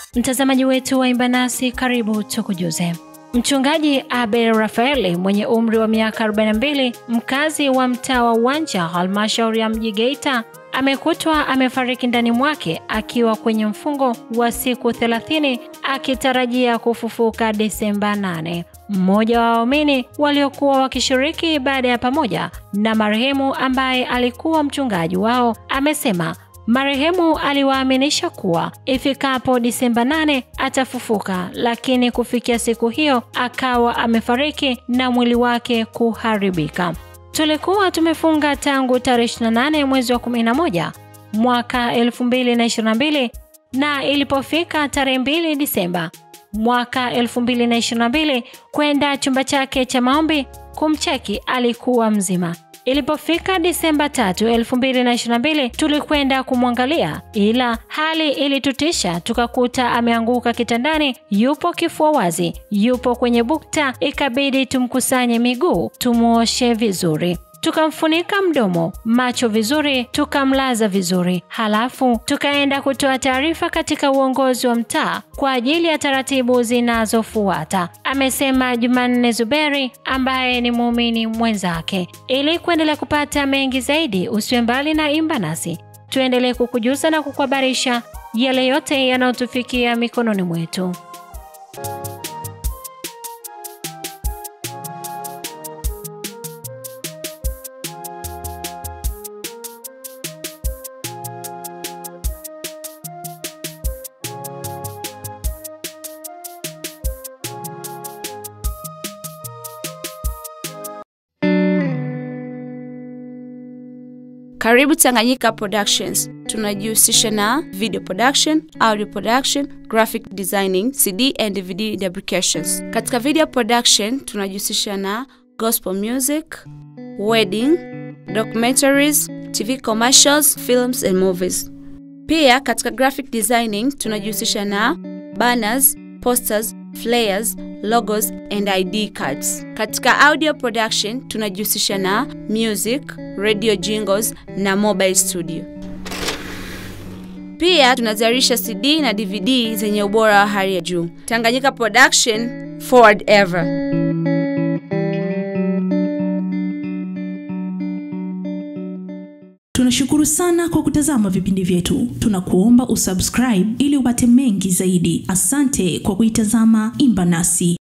Mtazamaji wetu wa Imba Nasi, karibu tukujuze. Mchungaji Abel Rafaeli mwenye umri wa miaka 42 mkazi wa mtaa wa Uwanja halmashauri ya mji Geita amekutwa amefariki ndani mwake akiwa kwenye mfungo wa siku 30 akitarajia kufufuka Desemba 8. Mmoja wa waumini waliokuwa wakishiriki ibada ya pamoja na marehemu ambaye alikuwa mchungaji wao amesema marehemu aliwaaminisha kuwa ifikapo Disemba 8 atafufuka, lakini kufikia siku hiyo akawa amefariki na mwili wake kuharibika. Tulikuwa tumefunga tangu tarehe 28 mwezi wa 11 mwaka 2022 na ilipofika tarehe 2 Disemba mwaka 2022 kwenda chumba chake cha maombi kumcheki alikuwa mzima. Ilipofika Disemba 3, 2022 tulikwenda kumwangalia, ila hali ilitutisha, tukakuta ameanguka kitandani, yupo kifua wazi, yupo kwenye bukta, ikabidi tumkusanye miguu, tumuoshe vizuri tukamfunika mdomo, macho vizuri, tukamlaza vizuri, halafu tukaenda kutoa taarifa katika uongozi wa mtaa kwa ajili ya taratibu zinazofuata, amesema Jumanne Zuberi ambaye ni muumini mwenzake. Ili kuendelea kupata mengi zaidi, usiwe mbali na Imba Nasi, tuendelee kukujuza na kukuhabarisha yale yote yanayotufikia mikononi mwetu. Karibu Tanganyika Productions. Tunajihusisha na video production, audio production, graphic designing, CD and DVD fabrications. Katika video production tunajihusisha na gospel music, wedding, documentaries, TV commercials, films and movies. Pia katika graphic designing tunajihusisha na banners, posters, flyers, logos and ID cards. Katika audio production tunajihusisha na music, radio jingles na mobile studio. Pia tunazalisha CD na DVD zenye ubora wa hali ya juu. Tanganyika Production, forward ever. Tunashukuru sana kwa kutazama vipindi vyetu. Tunakuomba usubscribe ili upate mengi zaidi. Asante kwa kuitazama Imba Nasi.